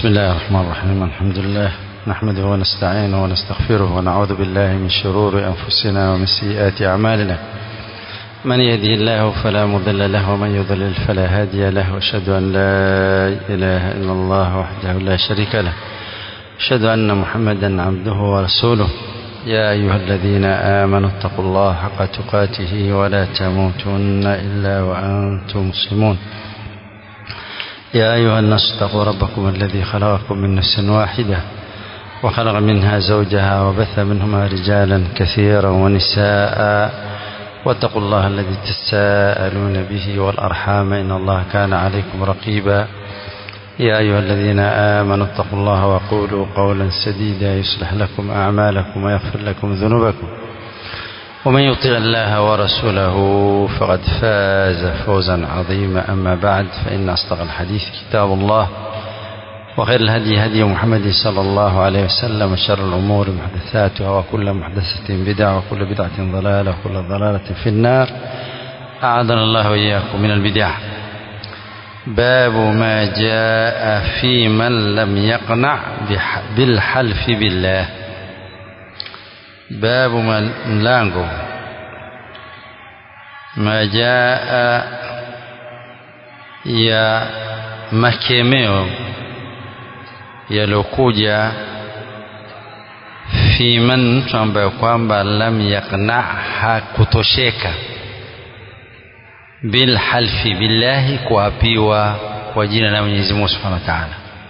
بسم الله الرحمن الرحيم الحمد لله نحمده ونستعينه ونستغفره ونعوذ بالله من شرور أنفسنا ومن سيئات أعمالنا من يهده الله فلا مضل له ومن يضلل فلا هادي له واشهد أن لا إله إلا الله وحده لا شريك له أشهد أن محمدا عبده ورسوله يا أيها الذين آمنوا اتقوا الله حق تقاته ولا تموتن إلا وأنتم مسلمون يا أيها الناس اتقوا ربكم الذي خلقكم من نفس واحدة وخلق منها زوجها وبث منهما رجالا كثيرا ونساء واتقوا الله الذي تساءلون به والأرحام إن الله كان عليكم رقيبا يا أيها الذين آمنوا اتقوا الله وقولوا قولا سديدا يصلح لكم أعمالكم ويغفر لكم ذنوبكم ومن يطع الله ورسوله فقد فاز فوزا عظيما أما بعد فإن أصدق الحديث كتاب الله وخير الهدي هدي محمد صلى الله عليه وسلم وشر الأمور محدثاتها وكل محدثة بدعة وكل بدعة ضلالة وكل ضلالة في النار أعاذنا الله وإياكم من البدع باب ما جاء في من لم يقنع بالحلف بالله باب mlango ma jaa ya makemeo yaliokuja fi man mtu ambaye kwamba lam yaqna hakutosheka bilhalfi billahi kuapiwa kwa jina la Mwenyezi Mungu Subhanahu wa Ta'ala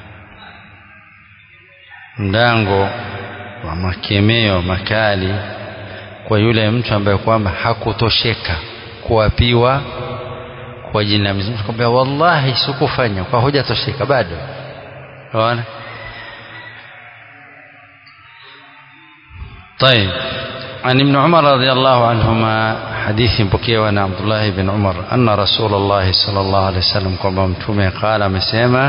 mlango wa makemeo makali kwa yule mtu ambaye kwamba hakutosheka kuapiwa kwa jina la Mwenyezi Mungu kwamba wallahi sikufanya kwa hoja tosheka bado unaona طيب عن ابن عمر رضي الله عنهما حديث بكيوا عن عبد الله بن عمر أن رسول الله صلى الله عليه وسلم كما متومه قال مسيما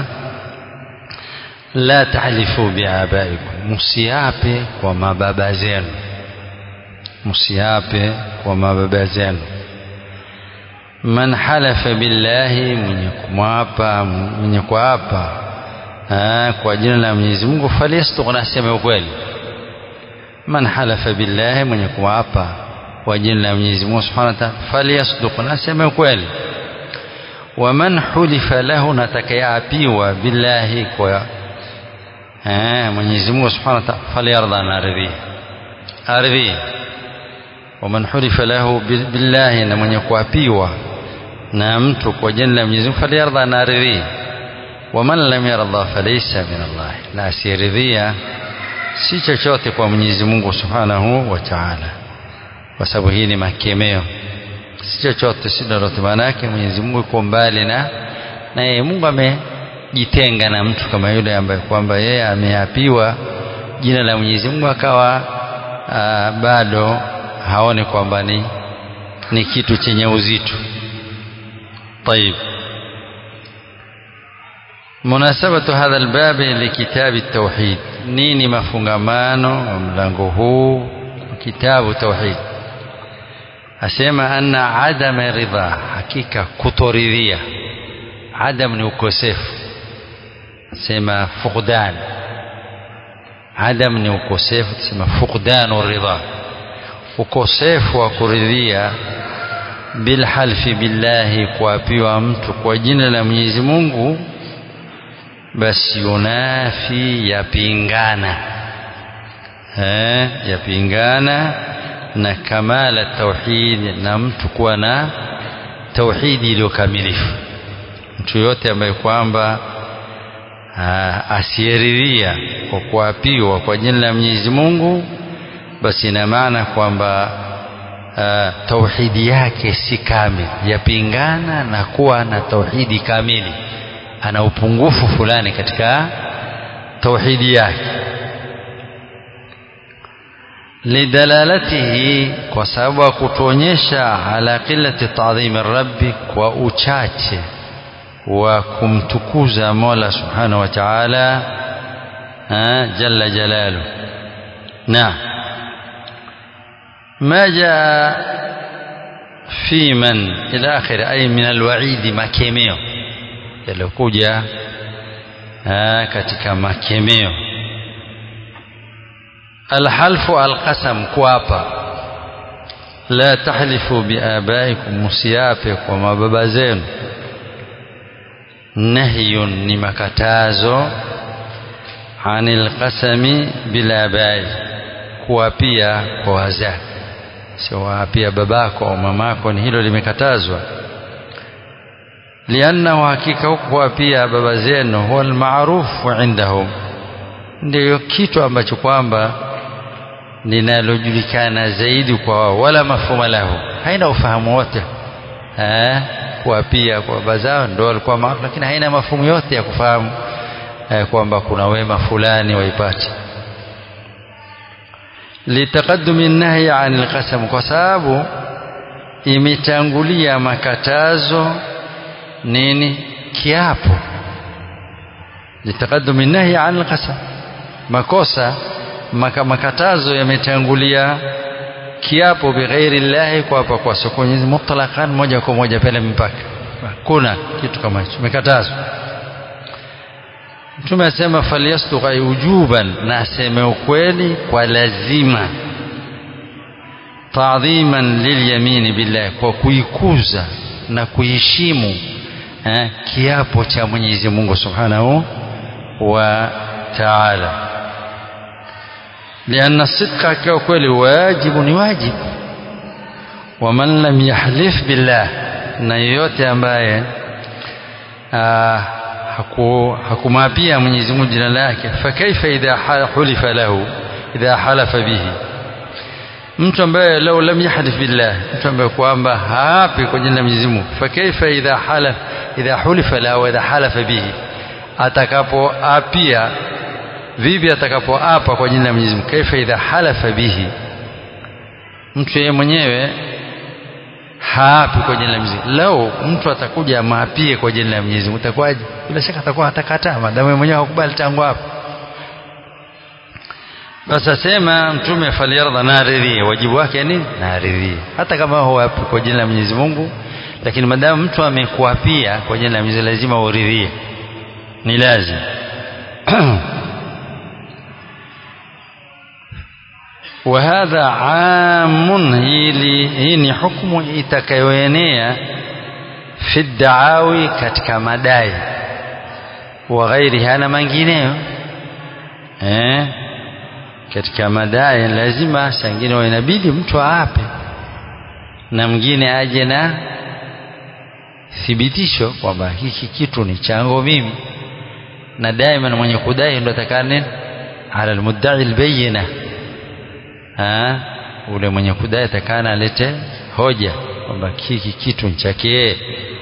la tahlifu biabaikum msiape kwa mababa zenu msiape kwa mababa zenu man halafa billahi mwenye kumwapa mwenye kuapa kwa jina la Mwenyezi Mungu falyastuq nasema ukweli man halafa billahi mwenye kuapa kwa jina la Mwenyezi Mungu Subhanahu wa Ta'ala falyasduq nasema ukweli wa man hulifa lahu natakayeapiwa billahi kwa eh Mwenyezi Mungu Subhanahu wa Ta'ala falyarda na ardhi ardhi waman hulifa lahu billahi na mwenye kuapiwa na mtu kwa jina la Mwenyezi Mungu falyarda na ardhi waman lam yarda falaysa min Allah la asiridhia si chochote kwa Mwenyezi Mungu Subhanahu wa Ta'ala kwa sababu hii ni makemeo si chochote si lolote maana yake Mwenyezi Mungu yuko mbali na na yeye Mungu ame jitenga na mtu kama yule ambaye kwamba yeye ameapiwa jina la Mwenyezi Mungu akawa aa, bado haone kwamba ni ni kitu chenye uzito. طيب مناسبة هذا الباب لكتاب التوحيد nini mafungamano wa mlango huu kitabu tauhid asema anna adama ridha hakika kutoridhia adam ni ukosefu sema fuqdan adam ni ukosefu tusema fuqdanu ridha ukosefu wa kuridhia bilhalfi billahi kuapiwa mtu kwa jina la Mwenyezi Mungu basi yunafi yapingana eh yapingana na kamala tauhid na mtu kuwa na tauhidi iliyokamilifu mtu yote ambaye kwamba asiyeridhia kwa kuapiwa kwa jina la Mwenyezi Mungu basi ina maana kwamba tauhidi yake si kamili yapingana na kuwa na tauhidi kamili ana upungufu fulani katika tauhidi yake lidalalatihi kwa sababu ya kutuonyesha ala qillati ta'dhimi rabbi kwa uchache wa kumtukuza Mola Subhanahu wa Ta'ala jalla jalalu na ما جاء في من إلى آخر أي من الوعيد makemeo yaliyokuja Aa, katika makemeo alhalfu alqasam kuapa la tahlifu biabaikum musiape kwa mababa zenu nahyun ni makatazo anil qasami bilabai kuapia kwa wazazi sio waapia babako au mamako ni hilo limekatazwa liannahu hakika huku kuapia baba zenu huwa almaarufu indahum ndiyo kitu ambacho kwamba linalojulikana zaidi kwa wao wala mafhuma lahu haina ufahamu wote eh kuapia kwa baba zao ndio walikuwa maarufu lakini haina mafumu yote ya kufahamu eh, kwamba kuna wema fulani waipate litaqaddumi nahyi anil qasam kwa sababu imetangulia makatazo nini kiapo litaqaddumi nahyi anil qasam makosa maka, makatazo yametangulia kiapo bighairi llahi kwa hapa kwa soko Mwenyezi mutlaqan moja kwa moja pale mpaka kuna kitu kama hicho umekatazwa Mtume asema falyasduq ay ujuban na aseme ukweli kwa lazima taadhiman lilyamini billahi kwa kuikuza na kuheshimu eh, kiapo cha Mwenyezi Mungu Subhanahu wa Ta'ala لأن الصدق كوكل واجب واجب ومن لم يحلف بالله na yoyote ambaye haku hakumapia Mwenyezi Mungu jina lake fakaifa idha hulifa lahu idha halafa bihi mtu ambaye lau lam yahlif billah mtu ambaye kwamba haapi kwa jina la Mwenyezi Mungu fakaifa idha halaf idha hulifa lahu idha halafa bihi atakapoapia vipi atakapoapa kwa jina la Mwenyezi Mungu kaifa idha halafa bihi mtu yeye mwenyewe haapi kwa jina la Mwenyezi Mungu lau mtu atakuja maapie kwa jina la Mwenyezi Mungu itakuwaje bila shaka atakuwa atakataa madamu yeye mwenyewe hakubali tangu hapo basi asema mtume faliyardha naridhie wajibu wake nini naridhie hata kama huapi kwa jina la Mwenyezi Mungu lakini madamu mtu amekuapia kwa jina la Mwenyezi lazima uridhie ni lazima وهذا عام hii ni hukumu itakayoenea fi daawi katika madai wa ghairiha na mengineyo eh katika madai lazima sangine inabidi mtu aape na mwingine aje na thibitisho kwamba hiki kitu ni chango mimi na daima mwenye kudai ndo atakane ala almudda'i albayina ha ule mwenye kudai atakana alete hoja kwamba hiki kitu chake yeye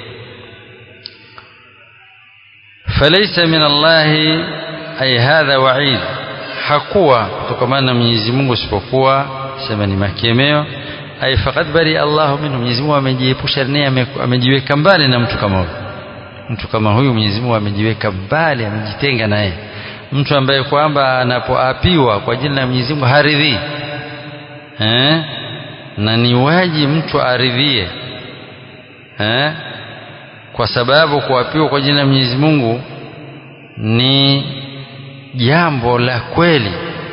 falaysa min Allah ay hadha wa'id hakuwa kutokana na Mwenyezi Mungu isipokuwa sema ni makemeo ay faqad bari Allah minhu Mwenyezi Mungu amejiepusha naye amejiweka mbali na mtu kama huyu mtu kama huyu Mwenyezi Mungu amejiweka mbali amejitenga naye mtu ambaye kwamba anapoapiwa kwa jina la Mwenyezi Mungu haridhii eh na ni waji mtu aridhie eh kwa sababu kuapiwa kwa jina la Mwenyezi Mungu ni jambo la kweli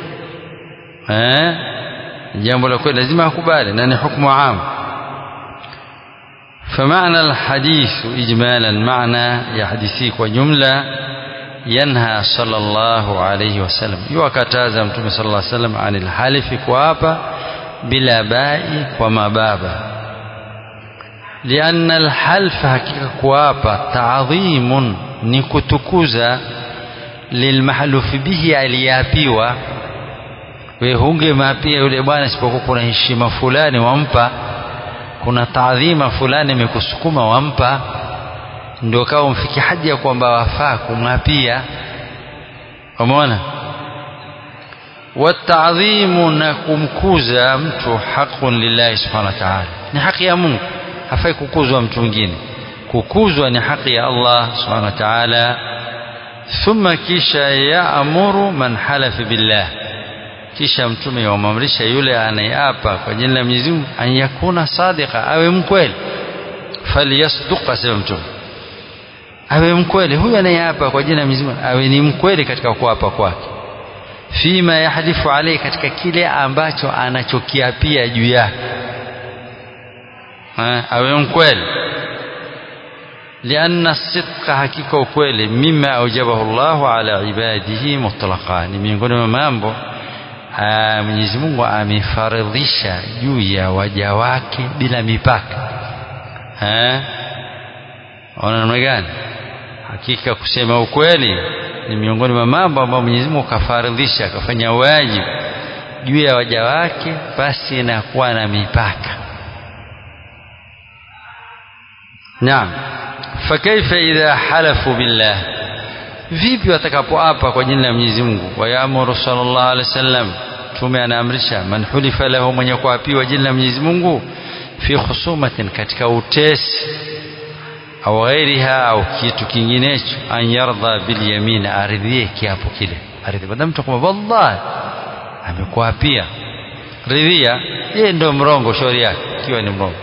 eh jambo la kweli lazima akubali na ni hukumu am فمعنى الحديث إجمالا معنى يحدثيك وجملة ينهى صلى الله عليه وسلم يوكتاز متوم صلى الله عليه وسلم عن الحلف كوابا بلا باء وما بابا لأن الحلف حقيقة كوابا تعظيم نكتكوزا lilmahlufi bihi aliyapiwa we hunge mapia yule bwana isipokuwa kuna heshima fulani wampa kuna taadhima fulani imekusukuma wampa ndio kawa umfiki haja ya kwamba wafaa kumwapia umeona watadhimu na kumkuza mtu haqun lillahi subhanahu wa ta'ala ni haki ya Mungu hafai kukuzwa mtu mwingine kukuzwa ni haki ya Allah subhanahu wa ta'ala thumma kisha yaamuru man halafa billah kisha mtume yamamrisha yule anayeapa kwa jina la Mwenyezi Mungu an yakuna sadiqa awe mkweli falyasduq asema mtume awe mkweli huyu anayeapa kwa jina la Mwenyezi Mungu awe ni mkweli katika kuapa kwake fima yahlifu alayhi katika kile ambacho anachokiapia juu yake awe mkweli لأن الصدق حقيقة ukweli mima aujabahu Allah ala ibadihi mutlaqa ni miongoni mwa mambo Mwenyezi Mungu amefaradhisha juu ya waja wake bila mipaka eh ona namna gani hakika kusema ukweli ni miongoni mwa mambo ambayo Mwenyezi Mungu kafaradhisha akafanya wajibu juu ya waja wake basi inakuwa na mipaka naam fakaifa idha halafu billah vipi watakapoapa kwa jina la Mwenyezi Mungu wayaamuru sallallahu alaihi wasallam tume anaamrisha man hulifa lahu mwenye kuapiwa jina la Mwenyezi Mungu fi khusumatin katika utesi au ghairiha au kitu kinginecho an yardha bil yamin aridhie kiapo kile aridhie badala mtu kwamba wallahi amekuapia ridhia yeye ndio mrongo shauri yake ikiwa ni mrongo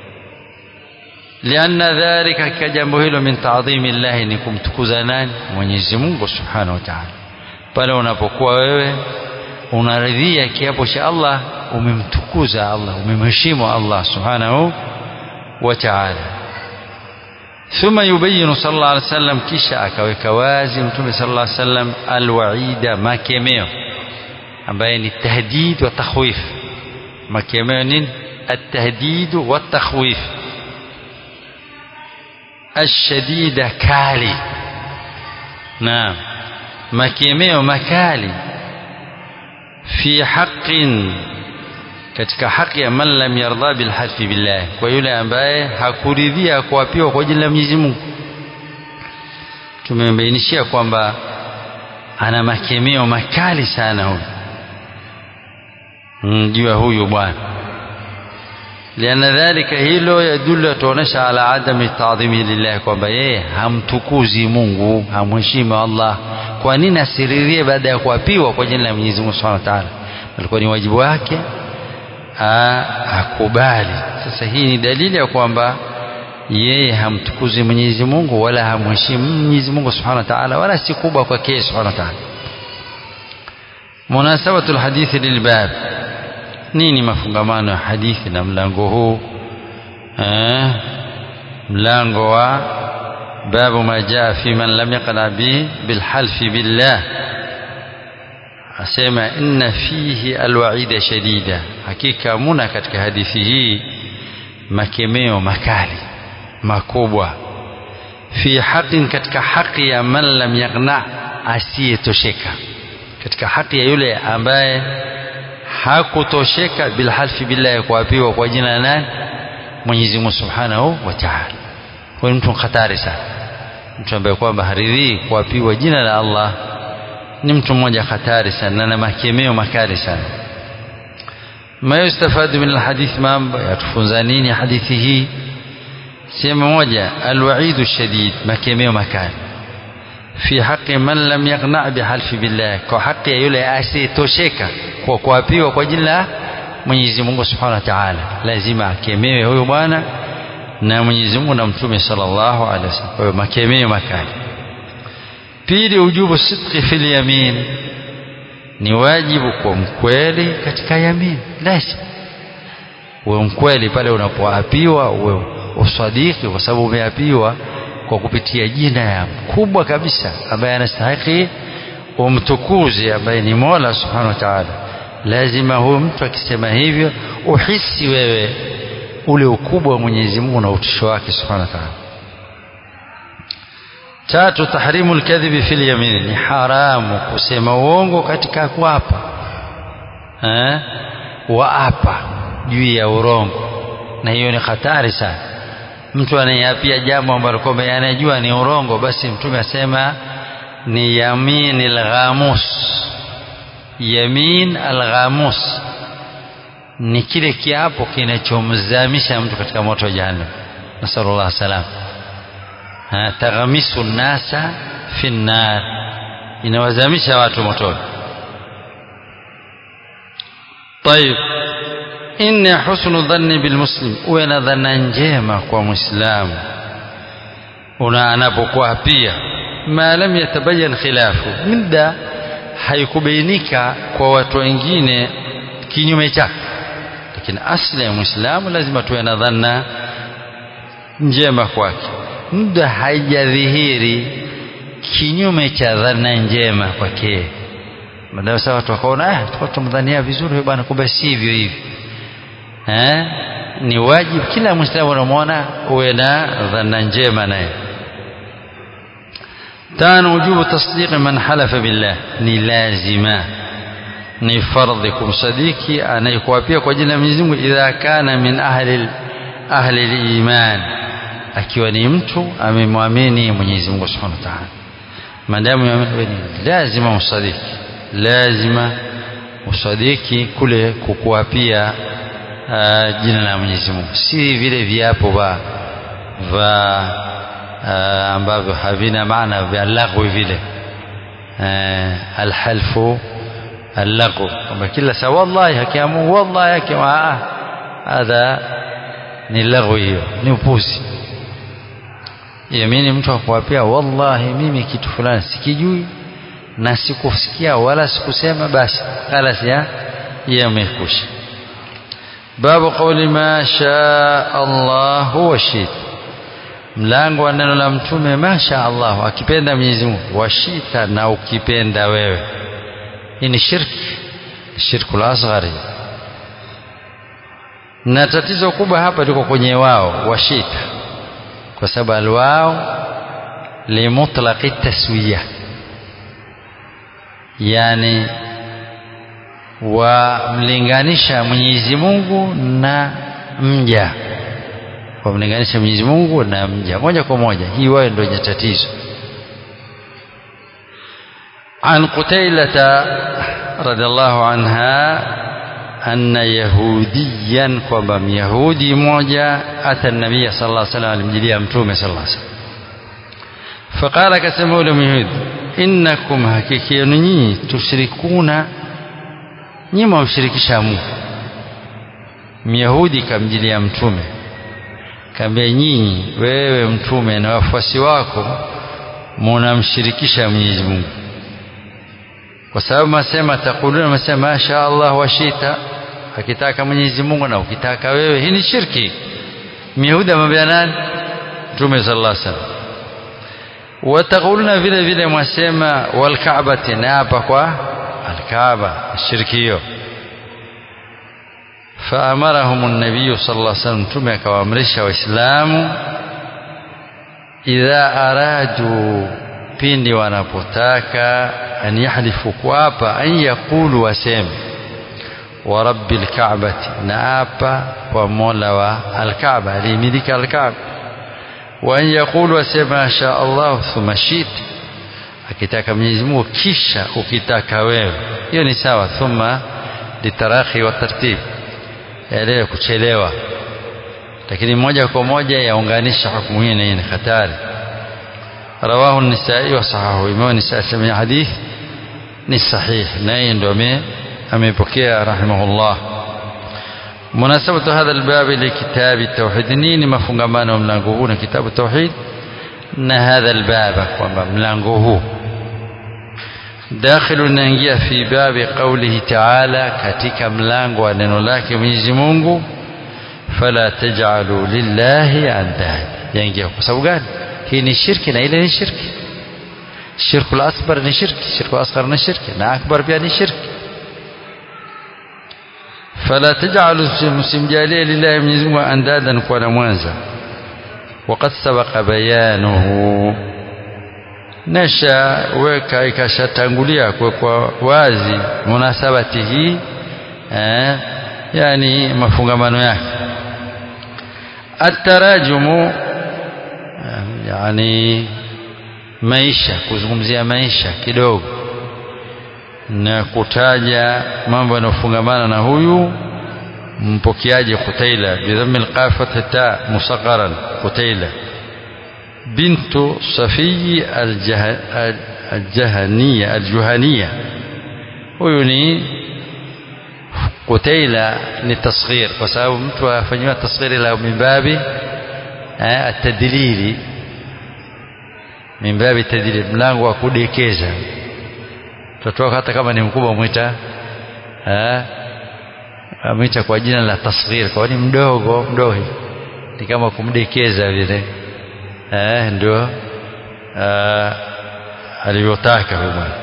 lianna dhalika ka jambo hilo min taadhimi llahi ni kumtukuza nani Mwenyezi Mungu subhanahu wa ta'ala pale unapokuwa wewe unaridhia kiapo cha Allah umemtukuza Allah umemheshimu Allah subhanahu wa ta'ala ثم يبين صلى الله عليه وسلم kisha akaweka wazi mtume صلى الله عليه وسلم alwaida makemeo ambaye ni tahdid wa takhwif makemeo nini التهديد والتخويف الشديد كالي نعم makemeo makali fi haqqin katika haki ya man lam yarda bil halfi billah kwa yule ambaye hakuridhia kuapiwa kwa jina la Mwenyezi Mungu tumembainishia kwamba ana makemeo makali sana huyu mjua huyu bwana liana dhalika hilo yadullu yatuonesha ala adami taadhimi lillah kwamba yeye hamtukuzi Mungu hamheshimu Allah kwa nini asiridhie baada ya kuapiwa kwa jina la Mwenyezi Mungu Subhanahu wa Ta'ala alikuwa ni wajibu wake akubali sasa hii ni dalili ya kwamba yeye hamtukuzi Mwenyezi Mungu wala hamheshimu Mwenyezi Mungu Subhanahu wa Ta'ala wala si kubwa kwake Subhanahu wa Ta'ala munasabatul hadithi lilbab nini mafungamano ya hadithi na mlango huu eh mlango wa babu ma jaa fi man lam yaqna bi bilhalfi billah asema inna fihi alwaida shadida hakika muna katika hadithi hii makemeo makali makubwa fi haqin katika haki ya man lam yaqna asiyetosheka katika haki ya yule ambaye hakutosheka bilhalfi billahi kuapiwa kwa jina la nani Mwenyezi Mungu Subhanahu wa Ta'ala huyu mtu hatari sana mtu ambaye kwamba haridhii kuapiwa jina la Allah ni mtu mmoja hatari sana na makemeo makali sana ma yustafadu min alhadith mambo yatufunza nini hadithi hii sehemu moja alwaidu shadid makemeo makali fi haqi man lam yaqna bihalfi billah kwa haki ya yule asiyetosheka kwa kuapiwa kwa jina la Mwenyezi Mungu Subhanahu wa Ta'ala lazima akemewe huyo bwana na Mwenyezi Mungu na Mtume sallallahu alaihi wasallam kwa hiyo makemeo makali pili ujubu sidqi fil yamin ni wajibu kwa mkweli katika yamin lazima uwe mkweli pale unapoapiwa uwe usadiki kwa sababu umeapiwa kwa kupitia jina ya mkubwa kabisa ambaye anastahili umtukuze ambaye ni Mola Subhanahu wa Ta'ala lazima huyo mtu akisema hivyo uhisi wewe ule ukubwa wa Mwenyezi Mungu na utisho wake Subhanahu wa Ta'ala tatu tahrimu alkadhibi fil yamin ni haramu kusema uongo katika kuapa eh waapa juu ya urongo na hiyo ni hatari sana mtu anayeapia jambo ambalo kwamba anajua ni urongo basi mtume asema ni yamin alghamus yamin alghamus ni kile kiapo kinachomzamisha mtu katika moto wa jahannam nasallallahu salam taghamisu nasa fi nnar inawazamisha watu motoni طيب إن حسن الظن بالمسلم وين ظن njema kwa muislamu una anapokuwa pia ma lam yatabayan khilafu muda haikubainika kwa watu wengine kinyume chake lakini asli ya muislamu lazima tuwe na dhanna njema kwake muda haijadhihiri kinyume cha dhana njema kwake baadaye sasa watu wakaona ah tulikuwa tumdhania vizuri bwana kumbe sivyo hivi eh ni wajibu kila muislamu unamwona uwe na dhana njema naye tano wujubu tasdiqi man halafa billah ni lazima ni fardhi kumsadiki anayekuapia kwa jina la Mwenyezi Mungu idha kana min ahli ahli al-iman akiwa ni mtu amemwamini Mwenyezi Mungu Subhanahu wa Ta'ala maadamu yaamini lazima usadiki lazima usadiki kule kukuapia uh, jina la Mwenyezi Mungu si vile viapo va va uh, ambavyo havina maana vya lagwi vile uh, alhalfu اللغو kwamba kila saa wallahi haki ya Mungu wallahi haki ah hadha ni lagwi hiyo ni upuzi yamini mtu akwapia wallahi mimi kitu fulani sikijui na sikusikia wala sikusema basi khalas ya yamekusha babu qawli ma shaa Allah wa shit mlango wa neno la mtume masha Allah akipenda Mwenyezi Mungu washita na ukipenda wewe hii ni shirki shirku al-asghari na tatizo kubwa hapa liko kwenye wao washita kwa sababu alwao limutlaqi taswiya yani wamlinganisha Mwenyezi Mungu na mja wamlinganisha Mwenyezi Mungu na mja moja kwa moja hii wao ndio yenye tatizo عن قتيلة رضي الله عنها أن يهوديا kwamba Yahudi mmoja ata النبي صلى الله عليه وسلم alimjilia mtume صلى الله عليه وسلم فقال akasema yule Myahudi innakum hakika yenu nyinyi tushrikuna nyinyi mwamshirikisha Mungu Myahudi kamjilia mtume kaambia nyinyi wewe mtume na wafuasi wako munamshirikisha Mwenyezi Mungu kwa sababu masema takuluna masema masha Allah washita akitaka Mwenyezi Mungu na ukitaka wewe hii ni shirki Myahudi amwambia nani Mtume sallallahu alaihi wasallam watakuluna vile vile mwasema wal Kaabati na hapa kwa al-Kaaba shirki hiyo فأمرهم النبي صلى الله عليه وسلم مtume akawaamrisha waislamu idha aradu pindi wanapotaka an yahlifu kuapa an yaqulu waseme wa rabbil ka'bati na apa kwa mola wa alkaaba aliyemiliki alkaaba wa an yaqulu waseme masha Allah thumma shit akitaka Mwenyezi Mungu kisha ukitaka wewe hiyo ni sawa thumma litarakhi wa tartib yale kuchelewa lakini moja kwa moja yaunganisha hukumu hii na hii ni hatari رواه النسائي وصححه إمام النسائي سمع حديث ni sahih na yeye ndo amepokea rahimahullah munasabatu hadha albab li kitabi tauhid nini mafungamano mlango huu na kitabu tauhid na hadha albab kwamba mlango huu dakhilu naingia fi babi qawlihi ta'ala katika mlango wa neno lake Mwenyezi Mungu fala taj'alu lillahi andad yaingia kwa sababu gani hii ni shirki na ile ni shirki shirku al-asghar ni shirki shirku asghar ni shirki na akbar pia ni shirki fala taj'alu msimjalie lillahi Mwenyezi Mungu andadan kwa na mwanza وقد سبق بيانه nesha weka ikashatangulia kwa wazi munasabati hii eh, yani mafungamano yake atarajumu yani maisha kuzungumzia maisha kidogo na kutaja mambo yanayofungamana na huyu mpokeaji Qutaila bidhammi alqafati ta musagharan Qutaila bintu Safiyi aljahaniya aljuhaniya huyu ni Qutaila ni tasghir kwa sababu mtu afanywa tasghiri la mimbabi atadlili mimbabi tadrib mlango wa kudekeza mtoto wako hata kama ni mkubwa mwita eh amwita kwa jina la tasghir kwa ni mdogo mdogo ni kama kumdekeza vile eh ndio alivyotaka huyo bwana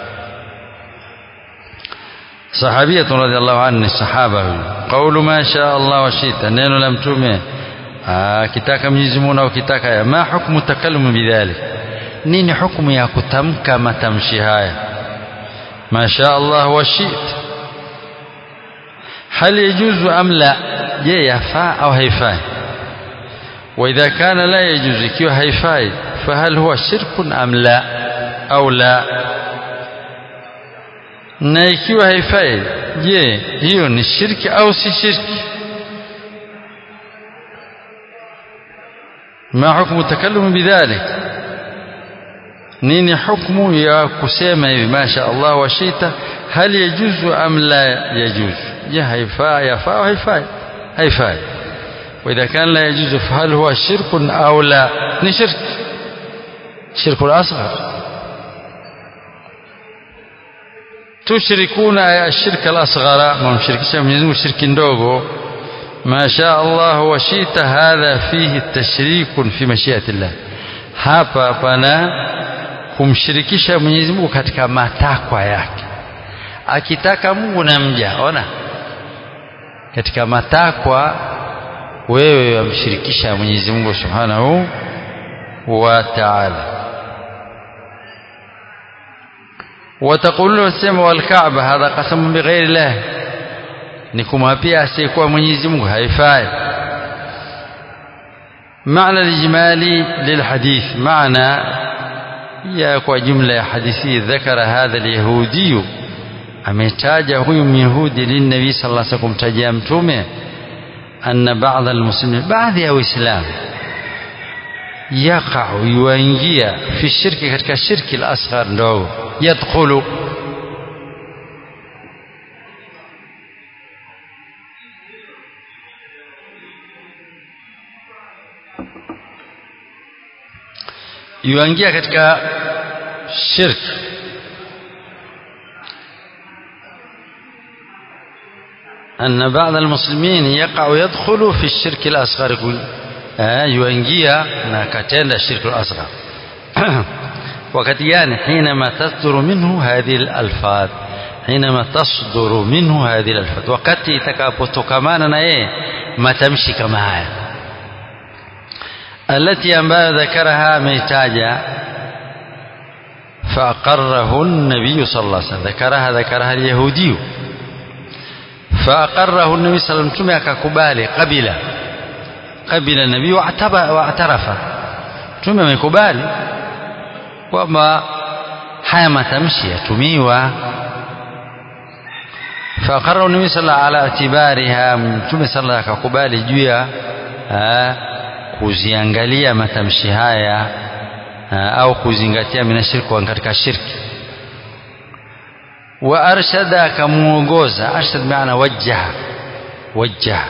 صحابية رضي الله عنه الصحابة قول ما شاء الله وشئت neno la mtume akitaka Mwenyezi Mungu au kitaka ya ma hukmu takallum bidhalik nini hukumu ya kutamka matamshi haya ma sha Allah wa shit hal yajuzu am la je yafaa au haifai واذا كان لا يجوز ikiwa haifai fahal huwa shirkun am la au la na ikiwa haifai je hiyo ni shirki au si shirki ما حكم التكلم بذلك nini hukmu ya kusema hivi masha Allah wa shita hal yajuzu am la yajuzu je haifai yafaa haifai haifai واذا كان لا يجوز فهل هو شرك او لا ni shirk shirk الاصغر تشركون الشرك الاصغر ما مشركisha Mwenyezi Mungu shirki ndogo ما شاء الله وشئت هذا فيه التشريك في مشيئة الله hapa pana kumshirikisha Mwenyezi Mungu katika matakwa yake akitaka Mungu na mja ona katika matakwa wewe wamshirikisha Mwenyezi Mungu Subhanahu wa Ta'ala وتقول وسمى والكعبة هذا قسم بغير الله ni kumwapia asiyekuwa Mwenyezi Mungu haifai معنى الإجمالي للحديث معنى يا kwa jumla ya hadithi ذكر هذا اليهودي ametaja huyu myahudi linabii sallallahu alaihi wasallam kumtajia mtume anna ba'd almuslimin baadhi ya waislamu yaqa'u yuingia fi shirki katika shirki al-asghar ndogo yadkhulu yuingia katika shirk أن بعض المسلمين يقع يدخل في الشرك الأصغر يقول yuingia na katenda shirku al-asghar wakati gani حينما تصدر منه هذه الألفاظ حينما تصدر منه هذه الألفاظ wakati itakapotokamana na yeye matamshi kama haya التي ambayo ذكرها ameitaja فأقره النبي صلى الله عليه وسلم ذكرها ذكرها اليهودي فأقره النبي صلى الله عليه وسلم akakubali قبل قبل النبي واعترف mtume amekubali kwamba haya matamshi yatumiwa faqarra nabii sala ala atibariha mtume sala akakubali juu ya kuziangalia matamshi haya au kuzingatia minashirki katika shirki wa arshada akamuongoza arshad maana wajjaha wajjaha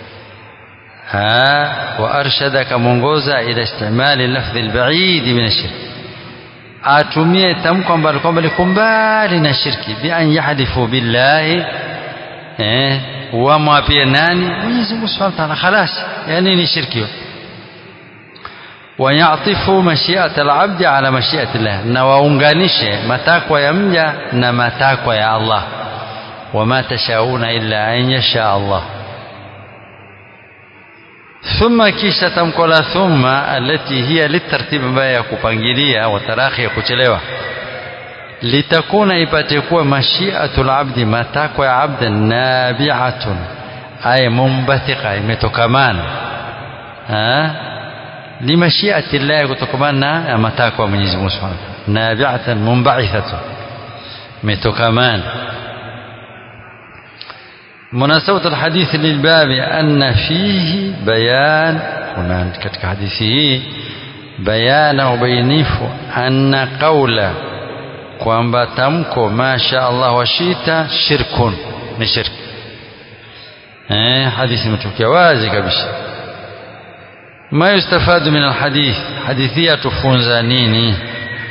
وأرشد كمونغوزا إلى استعمال اللفظ البعيد من الشرك atumie tamko ambalo kwamba liko mbali na shirki bi an yahlifu billahi eh wamwapie nani Mwenyezi Mungu Subhanahu wa Ta'ala khalas yani ni shirki wayatifu mashiata al-abdi ala mashiati Allah na waunganishe matakwa ya mja na matakwa ya Allah wama tashauna illa an yasha Allah ثم kisha tamko la thumma alati hiya litartib ambayo ya kupangilia watarakhi ya kuchelewa litakuna ipate kuwa mashiatul abdi matakwa ya abda nabi'atun ay mumbathiqa imetokamana limashiati llahi kutokamana na matakwa ya Mwenyezi Mungu Subhanahu nabi'atan munba'ithatun imetokamana مناسبة الحديث للباب أن فيه بيان هنا كتك حديثه بيان وبينيف أن قول kwamba tamko masha Allah washita shirkun ni shirk eh hadithi imetokea wazi kabisa ma yustafadu min alhadith hadithi yatufunza nini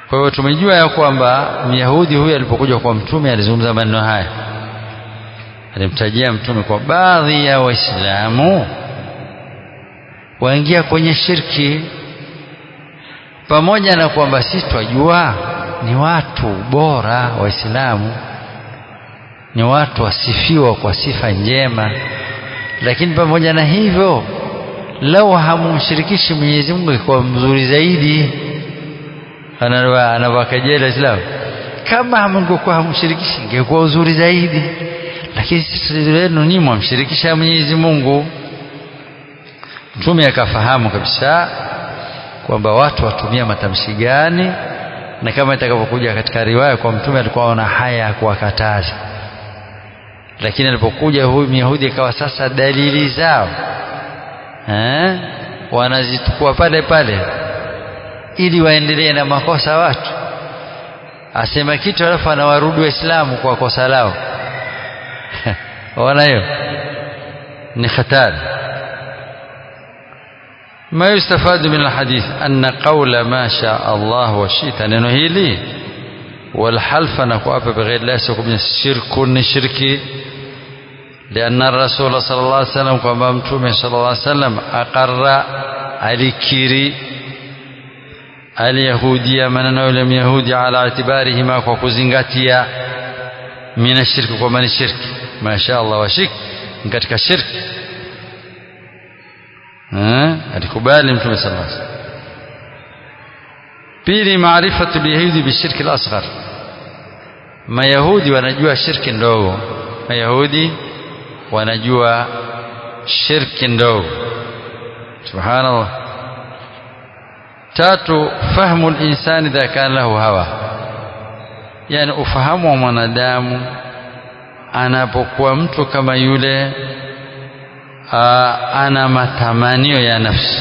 kwa hiyo tumejua ya kwamba myahudi huyu alipokuja kwa mtume alizungumza maneno haya alimtajia mtume kwa baadhi ya waislamu waingia kwenye shirki pamoja na kwamba sisi twajua ni watu bora waislamu ni watu wasifiwa kwa sifa njema lakini pamoja na hivyo lau hamumshirikishi Mwenyezi Mungu ikuwa mzuri zaidi anawakajela Islam kama hamngekuwa hamshirikishi ingekuwa uzuri zaidi lakini sisi lenu ni mwamshirikisha Mwenyezi Mungu mtume akafahamu kabisa kwamba watu watumia matamshi gani na kama itakavyokuja katika riwaya kwa mtume alikuwa ana haya ya kuwakataza lakini alipokuja huyu Myahudi akawa sasa dalili zao eh wanazitukua pale pale ili waendelee na makosa watu asema kitu alafu anawarudi waislamu kwa kosa lao waona hiyo ni hatari ما يستفاد من الحديث أن قول ما شاء الله وشئت ننو هيلي والحلف نكواب بغير الله سيكون الشرك الشرك لأن الرسول صلى الله عليه وسلم كما متومه صلى الله عليه وسلم أقر alikiri alyahudia maneno yule myahudi ala itibarihi kwa kuzingatia mina shirki kwa maana shirki masha Allah wa shirki katika shirki alikubali mtume sallallahu alaihi wasallam pili maarifatu alyahudi bishirki al-asghar mayahudi wanajua shirki ndogo mayahudi wanajua shirki ndogo subhanallah tatu fahmu linsani idha kana lahu hawa yani ufahamu wa mwanadamu anapokuwa mtu kama yule aa, ana matamanio ya nafsi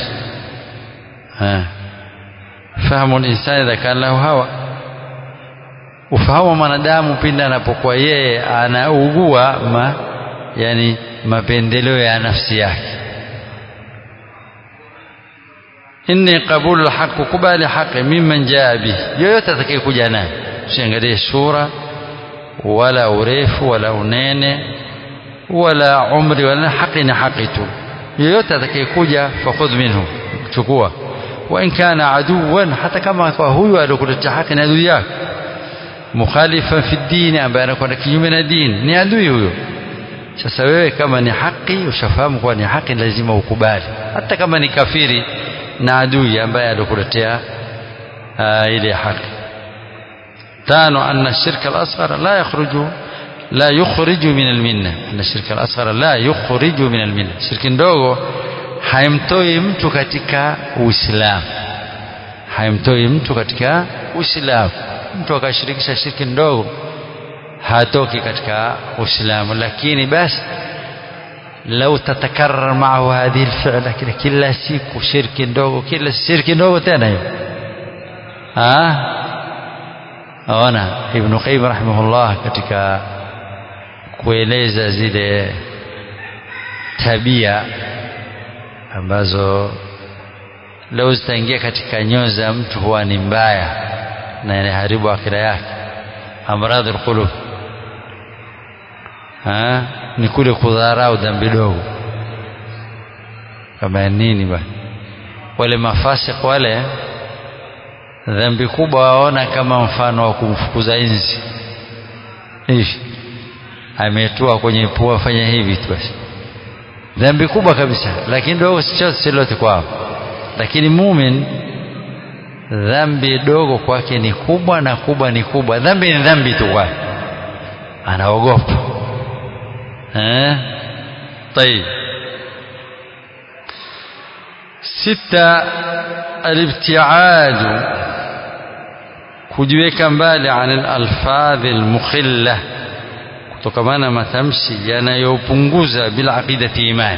fahamu linsani idha kana lahu hawa ufahamu wa mwanadamu pindi anapokuwa yeye anaugua ma, yani mapendeleo ya nafsi yake inni qabulu lhaq kubali haqi mimman jaa bihi yoyote atakayekuja naye usiangalie sura wala urefu wala unene wala umri wala haqi ni haqi tu yoyote atakayekuja fakhudh minhu chukua wa in kana aduwan hata kama kwa huyu alikuletea haki ni adui yako mukhalifan fi dini ambaye anakwenda kinyume na dini ni adui huyo sasa wewe kama ni haki ushafahamu kuwa ni haki lazima ukubali hata kama ni kafiri na adui ambaye alikuletea ile haki tano anna shirka al-asghar la yakhruju la yukhriju min al-minna anna shirka al-asghar la yukhriju min al-minna shirki ndogo haimtoi mtu katika uislamu haimtoi mtu katika uislamu mtu akashirikisha shirki ndogo hatoki katika uislamu lakini basi لو تتكرر معه هذه الفعلة كده كلا سيكو شرك ndogo kila shirki ndogo tena hiyo ah ona ibn qayyim rahimahullah katika kueleza zile tabia ambazo leo zitaingia katika nyoyo za mtu huwa ni mbaya na inaharibu akira yake amradhi alqulub ni kule kudharau dhambi dogo kama nini bwana wale mafasik wale dhambi kubwa waona kama mfano wa kumfukuza inzi hivi ametua kwenye pua fanya hivi tu basi dhambi kubwa kabisa lakini dogo sichote silote kwao lakini mumin dhambi dogo kwake ni kubwa na kubwa ni kubwa dhambi ni dhambi tu kwake anaogopa eh طيب ستة الابتعاد kujiweka mbali an alalfadhi almukhilla kutokamana matamshi yanayopunguza bila aqidati iman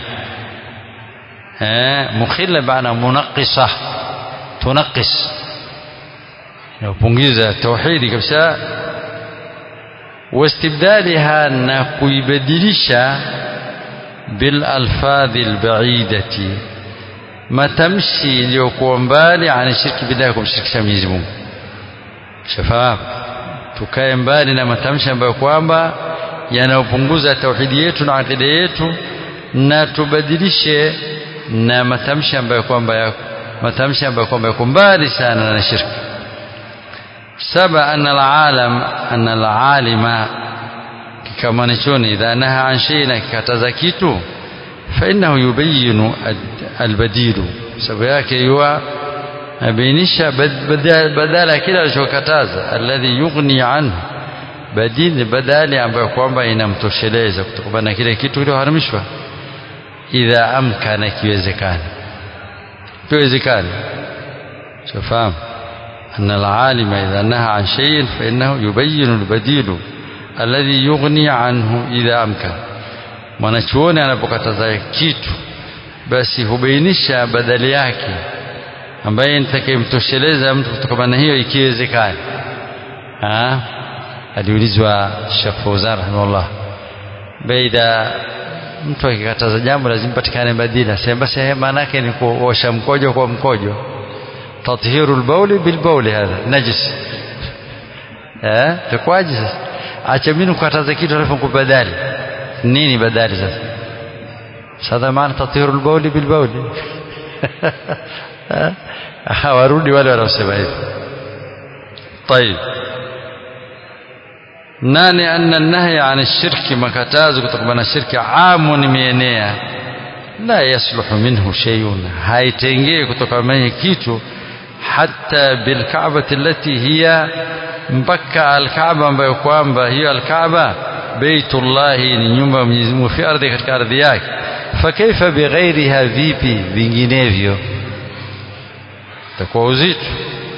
eh mukhilla maana munaqisa tunaqis inapunguza tauhidi kabisa واستبدالها na kuibadilisha bil alfadhi albaidati matamshi iliyokuwa mbali ani shirki billahi kumshirikisha Mwenyezi Mungu shafahamu tukae mbali na matamshi ambayo kwamba yanayopunguza tauhidi yetu na akida yetu na tubadilishe na matamshi ambayo kwamba ya matamshi ambayo kwamba yako mbali sana na shirki saba anna alalam anna alalima kikamanichoni idha naha an shay'in akikataza kitu fa innahu yubayyinu albadilu sababu yake yuwa abainisha badala ya kile alichokataza alladhi yughni anhu badili badali ambayo kwamba inamtosheleza kutokana na kile kitu kilichoharamishwa idha amkana kiwezekana kiwezekana shafahamu أن العالم إذا نهى عن شيء فإنه يبين البديل الذي يغني عنه إذا أمكن mwanachuoni anapokataza kitu basi hubainisha badali yake ambaye nitakayemtosheleza mtu kutokana na hiyo ikiwezekana aliulizwa Sheikh Fauzan rahimahullah baida mtu akikataza jambo lazima patikane badila sema basi maana yake ni kuosha mkojo kwa mkojo tathiru lbauli bilbauli hadha najis eh takwaje sasa acha mimi kukataza kitu alafu kubadali nini badali sasa sasa maana tathiru lbauli bilbauli warudi wale wanaosema hivi طيب nane anna nahya an shirki makatazo kutokana na shirki amun mienea la yasluhu minhu shay'un haitengei kutokana na kitu hatta bilkaabati allati hiya mpaka alkaaba ambayo kwamba hiyo alkaaba beitullahi ni nyumba ya Mwenyezi Mungu fi ardhi katika ardhi yake fakaifa bighairiha vipi vinginevyo takuwa uzito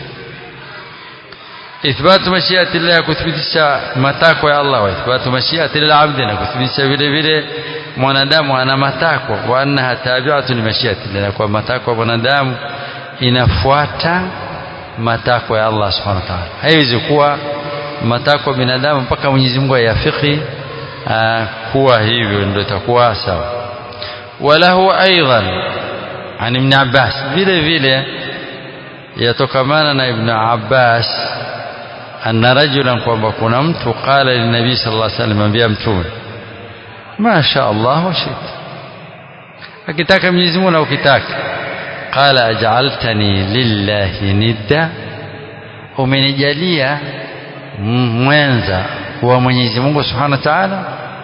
ithbatu mashiati llah kuthibitisha matakwa ya Allah wa ithbatu mashiati lilabdi na kuthibitisha vile vile mwanadamu ana matakwa wa annaha tabi'atu li mashiati llah kwa matakwa mwanadamu inafuata matakwa ya Allah subhanahu wa ta'ala haiwezi kuwa matakwa binadamu mpaka Mwenyezi Mungu ayafiki kuwa hivyo ndio itakuwa sawa walahu aidan an ibn Abbas vile vile yatokamana na ibn Abbas anna rajulan kwamba kuna mtu qala linabii sallallahu alaihi wasallam ambia mtume ma sha Allah wa shita akitaka Mwenyezi Mungu na ukitaka qala aj'altani lillahi nidda umenijalia mwenza wa Mwenyezi Mungu Subhanahu wa Ta'ala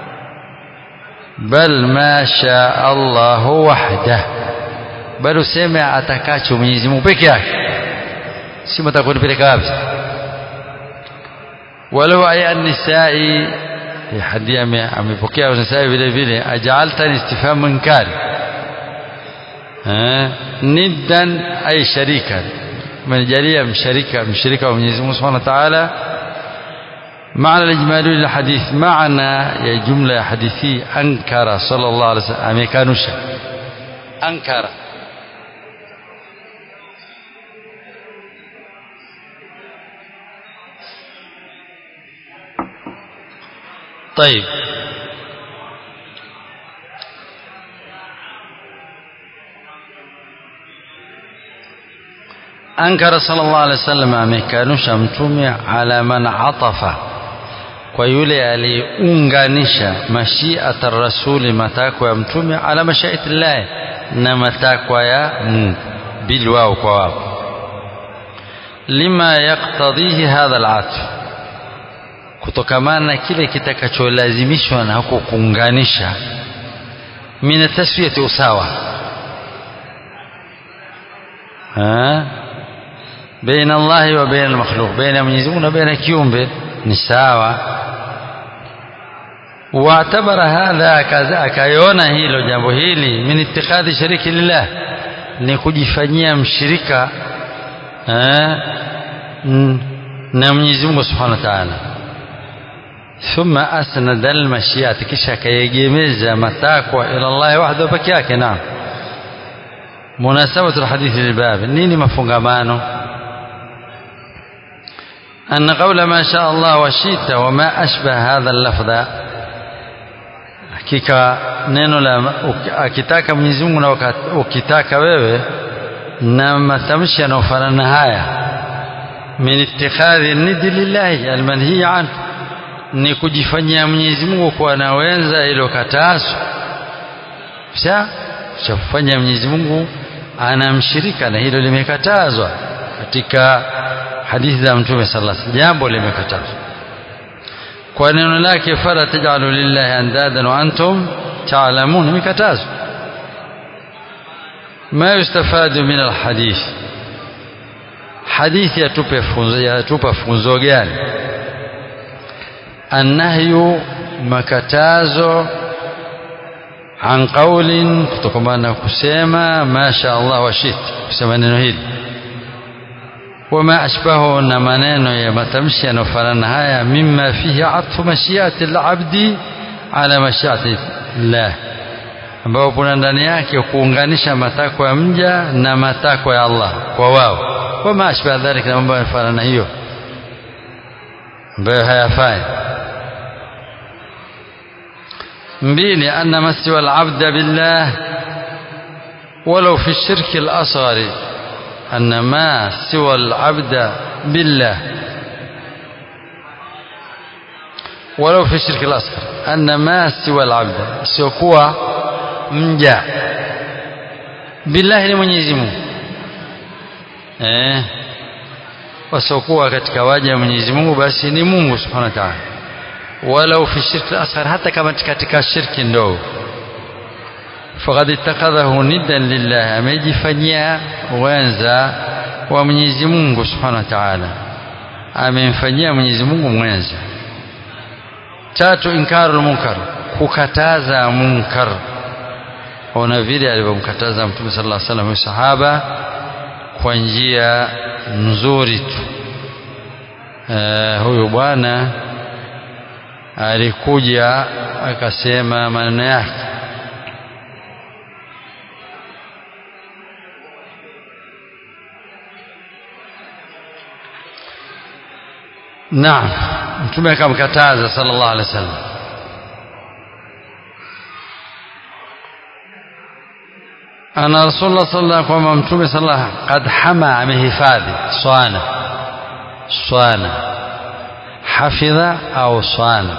bal ma sha Allah wahda bal useme atakacho Mwenyezi Mungu peke yake si mtakunipeleka wapi walau aya an-nisa'i hadi amepokea an-nisa'i vile vile aj'altani istifhamu inkari niddan ay sharikan umenijalia msharika mshirika wa Mwenyezi Mungu Subhanahu wa Ta'ala معنى الإجمالي للحديث معنى يا جملة حديثي أنكر صلى الله عليه وسلم أميكانوشا أنكر طيب أنكر صلى الله عليه وسلم amekanusha mtume ala man atafa kwa yule aliunganisha mashiata rasuli matakwa ya mtume ala mashiati llahi na matakwa ya Mungu bil wao kwa wao lima yaktadhihi hadha alatf kutokamana na kile kitakacholazimishwa na huko kuunganisha min tasfiyati usawa بين الله وبين المخلوق بين Mwenyezi Mungu na baina kiumbe ni sawa واعتبر هذا kaza akaiona hilo jambo hili min ittikhadhi shariki lillah ni kujifanyia mshirika eh, na Mwenyezi Mungu Subhanahu wa Ta'ala thumma asnada almashiyat kisha akayegemeza matakwa ila Allah wahdahu peke yake naam munasabatu alhadithi lilbab nini mafungamano أن قول ما شاء الله وشئت وما أشبه هذا اللفظ hakika neno la akitaka Mwenyezi Mungu na ukitaka wewe na matamshi yanayofanana haya min ittikhadhi nidi lillahi almanhiya anhu ni kujifanyia Mwenyezi Mungu kuwa na wenza iliyokatazwa kisha cha kufanya Mwenyezi Mungu anamshirika na hilo limekatazwa katika hadithi za Mtume sallallahu alaihi wasallam jambo limekatazwa kwa neno lake fala tajalu lillahi andadan wa antum ta'lamun imekatazwa ma yustafadu min alhadith hadithi yatupe funzo yatupa funzo gani annahyu makatazo an qaulin kutokana na kusema masha Allah wa shit kusema neno hili wama ashbahu na maneno ya matamshi yanayofanana haya mimma fihi atfu mashiati al-abdi ala mashiati Allah ambao kuna ndani yake kuunganisha matakwa ya mja na matakwa ya Allah kwa wao wama ashbaha dhalika na mambo yanafanana hiyo ambayo hayafai mbili anna masiwa al-abda billah ولو في الشرك الأصغر أن ما سوى العبد بالله ولو في الشرك الأصغر أن ما سوى العبد سيكون مجا بالله لمنيزي Mungu eh wasiokuwa katika waja wa Mwenyezi Mungu basi ni Mungu Subhanahu wa Ta'ala walau fi shirki asghar hata kama katika shirki ndogo faqad ittakhadhahu niddan lillah amejifanyia wenza wa Mwenyezi Mungu Subhanahu wa Ta'ala amemfanyia Mwenyezi Mungu mwenza tatu inkarul munkar kukataza munkar ona vile alivyomkataza Mtume sallallahu alaihi wasallam sahaba kwa njia nzuri tu uh, huyu bwana alikuja akasema maneno yake Naam mtume akamkataza sallallahu alaihi wasallam ana rasulullah sallallahu kwamba mtume sallallahu qad hama amehifadhi swana swana hafidha au swana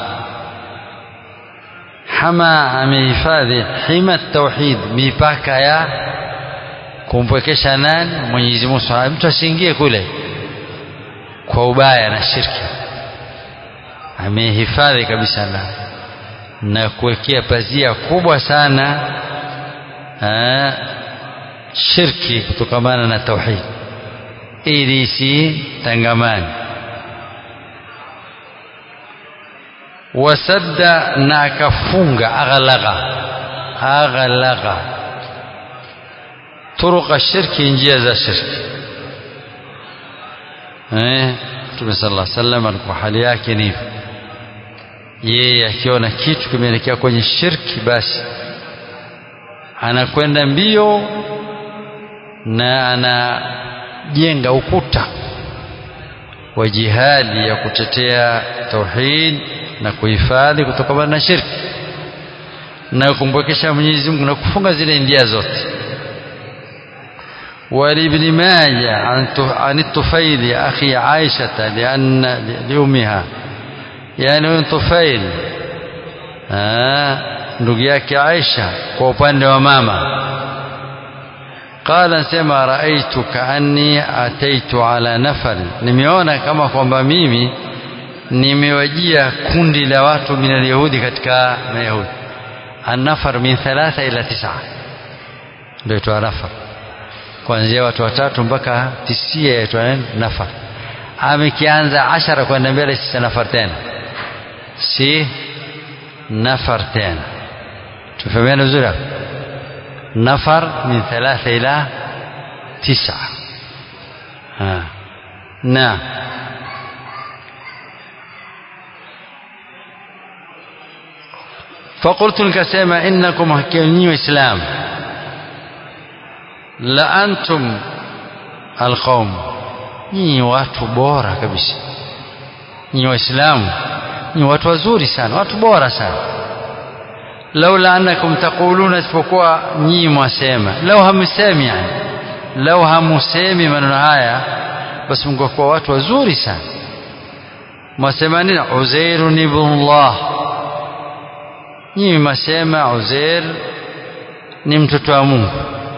hama amehifadhi hima tauhid mipaka ya kumpwekesha nani Mwenyezi Mungu mtu asiingie kule kwa ubaya na shirki amehifadhi kabisa na na kuwekea pazia kubwa sana aa, shirki kutokamana na tauhid ili isitangamani wasadda na akafunga aghlagha aghlagha turuqa shirki njia za shirki eh Mtume sallallahu alaihi wasallam alikuwa hali yake ni hivyo yeye akiona kitu kimeelekea kwenye shirki basi anakwenda mbio na anajenga ukuta wa jihadi ya kutetea tauhid na kuhifadhi kutokana na shirki na kumpokesha Mwenyezi Mungu na kufunga zile njia zote ولابن ماجه عن الطفيل أخي عائشة لأن لأمها يعني طفيل ndugu yake Aisha kwa upande wa mama qala sema raaitu kaanni ataitu ala nafar nimeona kama kwamba mimi nimewajia kundi la watu min alyahudi katika mayahudi annafar min thalatha ila tisa ndio itwa nafar kuanzia watu watatu mpaka tisia yaitwa nafar amekianza ashara kwenda mbele si nafar tena si nafar tena tufahamiana vizuri hapo nafar min thalatha ila tisa na فقلت nikasema innakum hakiyani waislamu la antum alqaum nyinyi watu bora kabisa nyinyi waislamu nyinyi watu wazuri sana watu bora sana laula annakum taquluna isipokuwa nyinyi mwasema lau hamsemi yani lau hamusemi maneno haya basi mngekuwa watu wazuri sana mwasema nini uzairu ni ibnullah nyinyi mwasema uzair ni mtoto wa mungu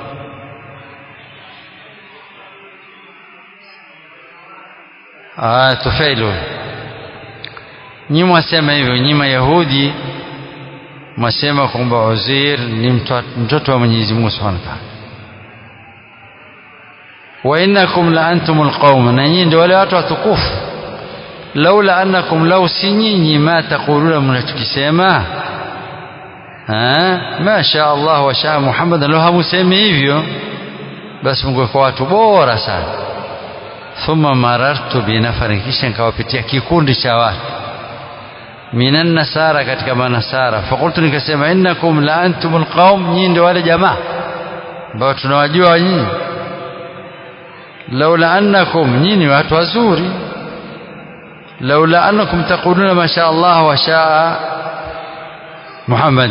ah tufailu nyinyi mwasema hivyo nyinyi mayahudi mwasema kwamba uzair ni mtoto wa mwenyezi mungu subhanahu wa ta'ala wa innakum la antumul qaum na nyinyi ndio wale watu watukufu laula annakum law si nyinyi ma taquluna mnachokisema ma sha Allah wa sha Muhammad law hamusemi hivyo basi mngekuwa watu bora sana thumma marartu binafarin kisha nikawapitia kikundi cha watu minan nasara katika manasara fakultu nikasema innakum la antumul qaum nyinyi ndio wale jamaa ambao tunawajua nyinyi laula annakum nyinyi watu wazuri laula annakum taquluna ma sha Allah wa sha Muhammad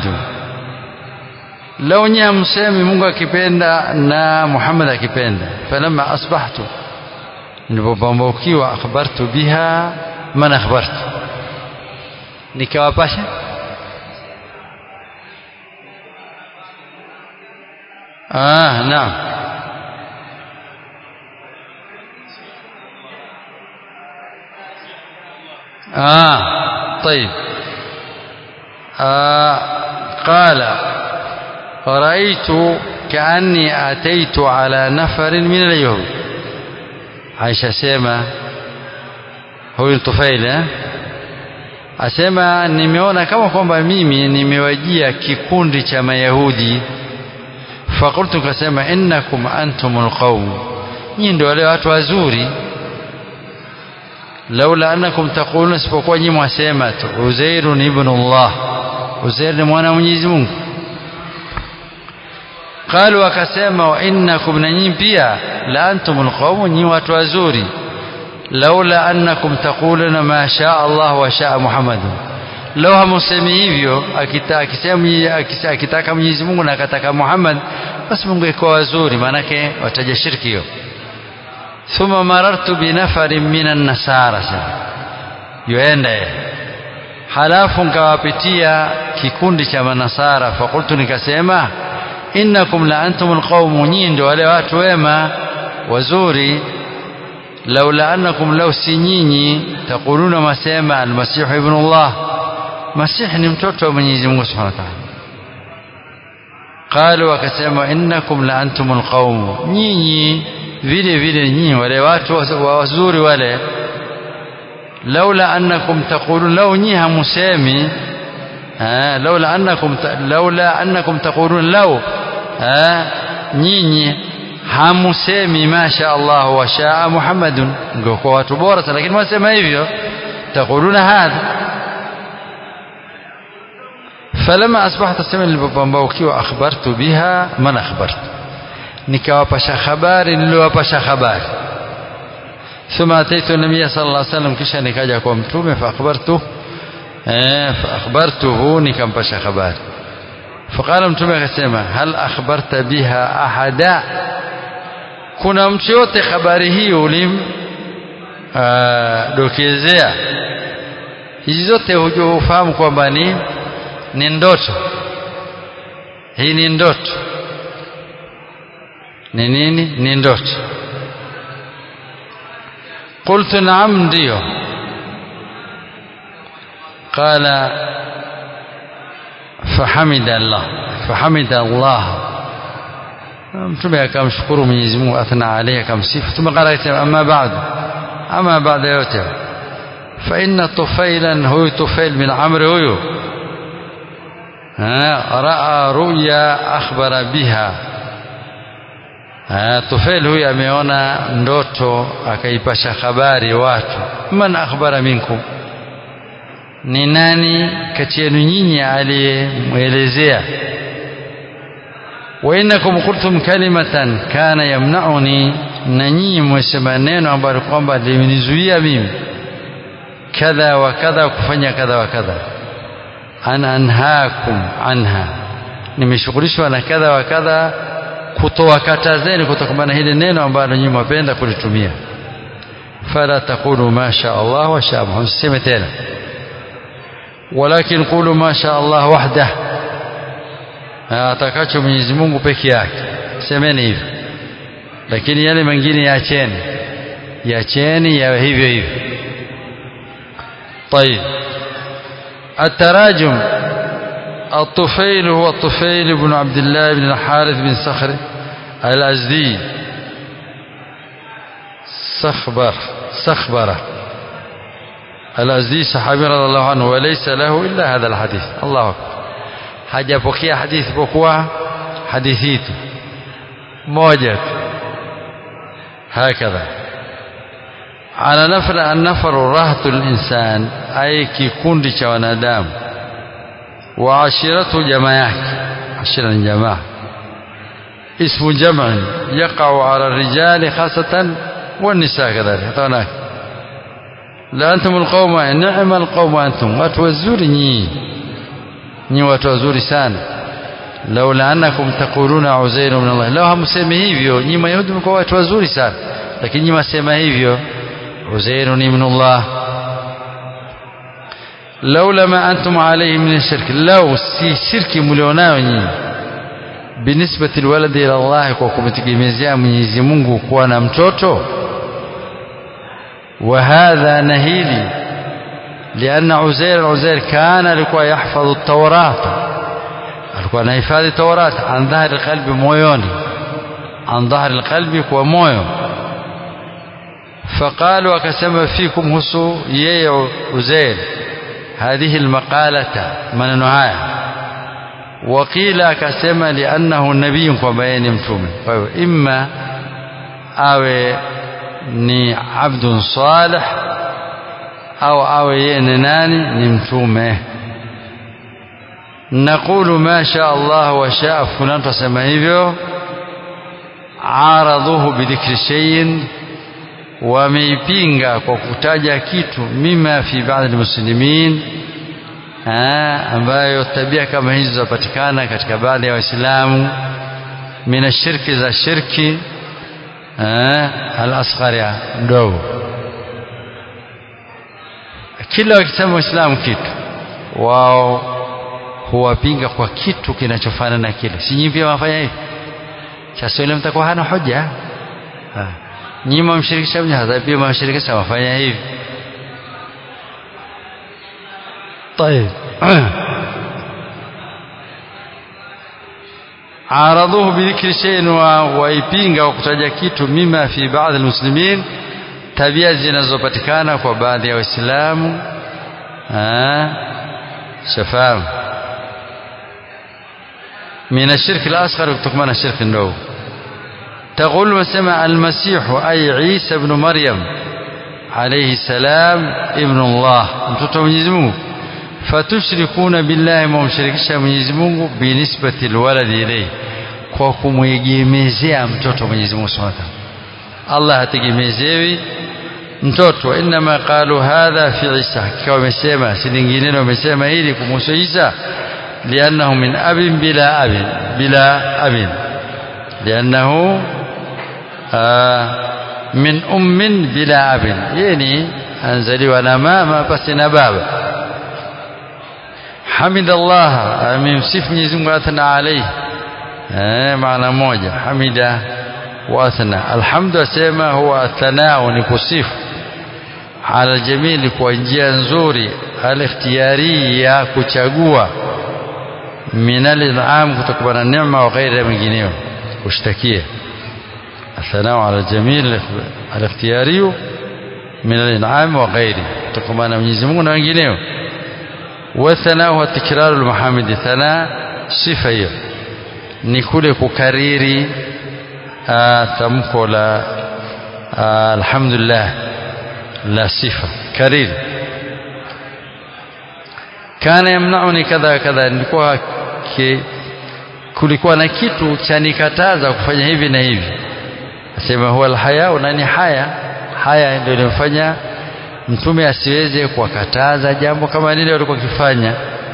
lau nyinyi msemi Mungu akipenda na Muhammad akipenda falamma asbahtu nilipopambukiwa akhbartu biha man akhbartu nikawapasha ah naam آه طيب آه قال رأيت كأني أتيت على نفر من اليهود عائشة سيما هو الطفيل asema nimeona kama kwamba mimi nimewajia kikundi cha mayahudi fakultu kasema innakum antumul qaum nyinyi ndio wale watu wazuri laula annakum taquluna isipokuwa nyinyi mwasema tu Uzairun ibn Allah Uzair ni mwana Mwenyezi Mungu qalu wakasema wa innakum na nyinyi pia la antumul qawm nyinyi watu wazuri laula annakum taquluna ma shaa Allah wa shaa Muhammad lau hamusemi hivyo akitaka akitaka Mwenyezi Mungu na akataka Muhammad basi Mungu iko wazuri maanake wataja shirki hiyo thumma marartu binafarin minan nasara yuenda halafu nkawapitia kikundi cha manasara fakultu nikasema innakum la antumul qaumu nyinyi ndio wale watu wema wazuri laula annakum law si nyinyi taquluna masema almasihu ibnullah masih ni mtoto wa Mwenyezi Mungu Subhanahu wa Ta'ala qalu wakasema innakum la antumul qaumu nyinyi vile vile nyinyi wale watu wazuri wale laula annakum taqulun law nyinyi hamusemi laula annakum laula annakum taqulun law nyinyi hamusemi masha Allah wa shaa Muhammadun ngoko watu bora lakini mwasema hivyo taquluna hadha فلما أصبحت السماء nilipopambaukiwa akhbartu biha man akhbartu nikawapasha habari niliwapasha habari thumma ataitu nabiyya sallallahu alaihi wasallam kisha nikaja kwa mtume fa akhbartu eh fa akhbartuhu nikampasha habari faqala mtume akasema hal akhbarta biha ahada kuna mtu yote habari hii ulim dokezea hizi zote hufahamu kwamba ni ni ndoto hii ni ndoto ni nini ni ndoto qultu naam ndio qala fahamida Allah fahamida Allah mtume akamshukuru Mwenyezi Mungu athna alayhi akamsifu thumma qala amma ba'd ama baada yote fa inna tufailan huyu tufail bin amr huyu raa ruya akhbara biha tufail huyu ameona ndoto akaipasha habari watu man akhbara minkum ni nani kati yenu nyinyi aliyemwelezea wa innakum qultum kalimatan kana yamna'uni na nyinyi mwesema neno ambalo kwamba limenizuia mimi kadha wa kadha kufanya kadha wa kadha an anhaakum anha nimeshughulishwa na kadha wa kadha kutoa katazeni kutokana na hili neno ambalo nyinyi mwapenda kulitumia fala taqulu ma sha Allah wa sha Muhammad sema tena walakin qulu ma sha Allah wahdah atakacho Mwenyezi Mungu peke yake semeni hivyo lakini yale mengine yaacheni yaacheni yawe hivyo hivyo طيب التراجم الطفيل هو الطفيل بن عبد الله بن الحارث بن صخر الأزدي صخبر صخبرة الأزدي صحابي رضي الله عنه وليس له إلا هذا الحديث الله أكبر hajapokea hadithi pokuwa hadithi hitu moja tu hakadha ala nafra annafaru rahtu linsan ay kikundi cha wanadamu wa ashiratu jamaa yake ashira ni jamaa اسم جمع يقع على الرجال خاصة والنساء كذلك هناك لا أنتم القوم نعم القوم أنتم وتوزوري ني ني وتوزوري سانا لولا أنكم تقولون عزير من الله لو همسema hivyo nyi mayahudi mko watu wazuri sana lakini nyi masema hivyo عزير من الله لولا ما أنتم عليه من الشرك لو si shirki mlionao nyinyi binisbati alwaladi ila Allah kwa kumtegemezea Mwenyezi Mungu kuwa na mtoto wa hadha nahili لأن عزير عزير كان alikuwa يحفظ التوراة alikuwa anahifadhi Taurat an dhahri alqalbi moyoni an dhahri alqalbi kwa moyo فقالوا akasema fikum husu yeye Uzair هذه المقالة maneno haya وقيل akasema liannahu nabii kwamba yeye ni mtume kwa hiyo imma awe ni abdun salih au awe yeye ni nani ni mtume naqulu ma sha Allah wa shaa fulan tusema hivyo araduhu bidhikri shay'in wameipinga kwa kutaja kitu mima fi baadhi muslimin ambayo tabia kama hizo zapatikana katika baadhi ya waislamu mina shirki za shirki al-asghari mdogo kila wakisema waislamu kitu wao huwapinga kwa kitu kinachofanana na kile si nyinyi pia wafanya hivi sasa yule mtakuwa hana hoja nyinyi mmshirikisha mnyaza pia mmshirikisha wafanya hivi طيب عارضوه بذكر شيء waipinga kwa kutaja kitu mima fi baadhi almuslimin tabia zinazopatikana kwa baadhi ya waislamu shafamu من الشرك الأصغر كتكمان الشرك النو تقول مسمى المسيح أي عيسى بن مريم عليه السلام ابن الله mtoto Mwenyezi Mungu fatushrikuna billahi mumshirikisha Mwenyezi Mungu binisbati alwaladi ilayhi kwa kumwegemezea mtoto Mwenyezi Mungu Subhanahu wa ta'ala Allah hategemezewi mtoto inma qalu hadha fi Isa kwa wamesema si lingine wamesema hili kumhusu Isa لأنه من أب بلا أب بلا أب لأنه آه من أم بلا أب يعني أنزلي وأنا ما بس بابا حمد الله amemsifu Mwenyezi Mungu athna alayhi eh maana moja hamida wa athna alhamdu asema huwa athanao ni kusifu ala jamili kwa njia nzuri al-ikhtiyari ya kuchagua min al-in'am kutokana na neema wa ghairi mengineyo kushtakia athanao ala jamil al-ikhtiyari min al-in'am wa ghairi kutokana na Mwenyezi Mungu na wengineo والثناء هو تكرار المحامد ثناء صفة hiyo ni kule kukariri tamko la alhamdulillah la sifa kariri kana yamnauni kadha kadha nilikuwa kulikuwa na kitu cha nikataza kufanya hivi na hivi asema huwa alhaya na ni haya haya ndio inafanya mtume asiweze kuwakataza jambo kama lile walikuwa kifanya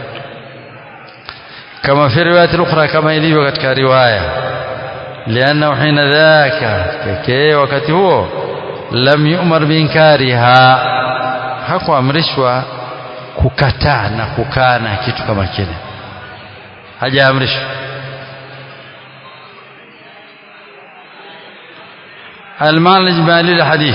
kama fi riwayat ukhra kama ilivyo katika riwaya lianna hina dhaka pekee wakati huo lam yu'mar biinkariha hakuamrishwa kukataa na kukana kitu kama kile hajaamrishwa المعنى الإجمالي للحديث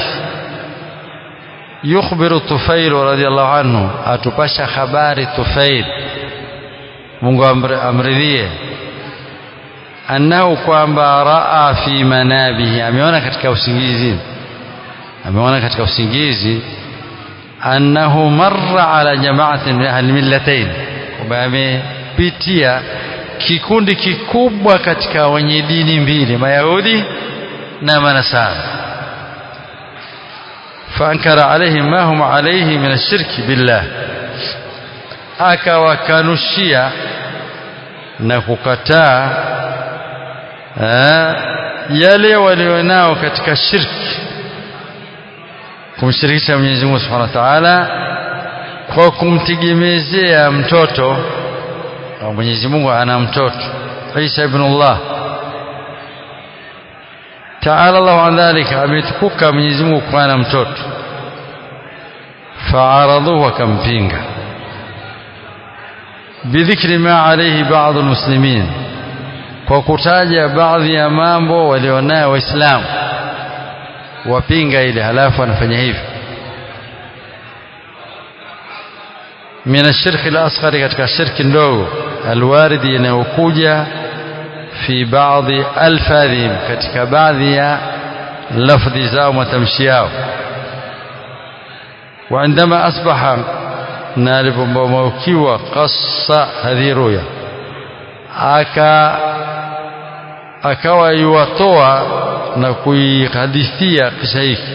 يخبر الطفيل رضي الله عنه أتبشى خبار الطفيل Mungu amridhie annahu kwamba raa fi manabihi ameona katika usingizi ameona katika usingizi annahu marra ala jamaatin min ahli millatayn kwamba amepitia kikundi kikubwa katika wenye dini mbili mayahudi na manasara faankara alaihim ma hum alaihi min ashirki billah akawakanushia na kukataa yale walionao katika shirki kumshirikisha Mwenyezi Mungu Subhanahu wa Ta'ala kwa kumtegemezea mtoto Mwenyezi Mungu ana mtoto Isa ibn Allah Ta'ala Allah an dhalika ametukuka Mwenyezi Mungu kwa na mtoto faaradhuhu akampinga bidhikri ma alayhi baadhi almuslimin kwa kutaja baadhi ya mambo walionayo waislamu wapinga ile halafu anafanya hivyo min ashirki al-asghar katika shirki ndogo alwaridi inayokuja fi baadhi alfadhim katika baadhi ya lafdhi zao matamshi yao وعندما أصبح na alipomaukiwa qassa hadhi ruya aka akawa yuwatoa na kuihadithia kisa hiki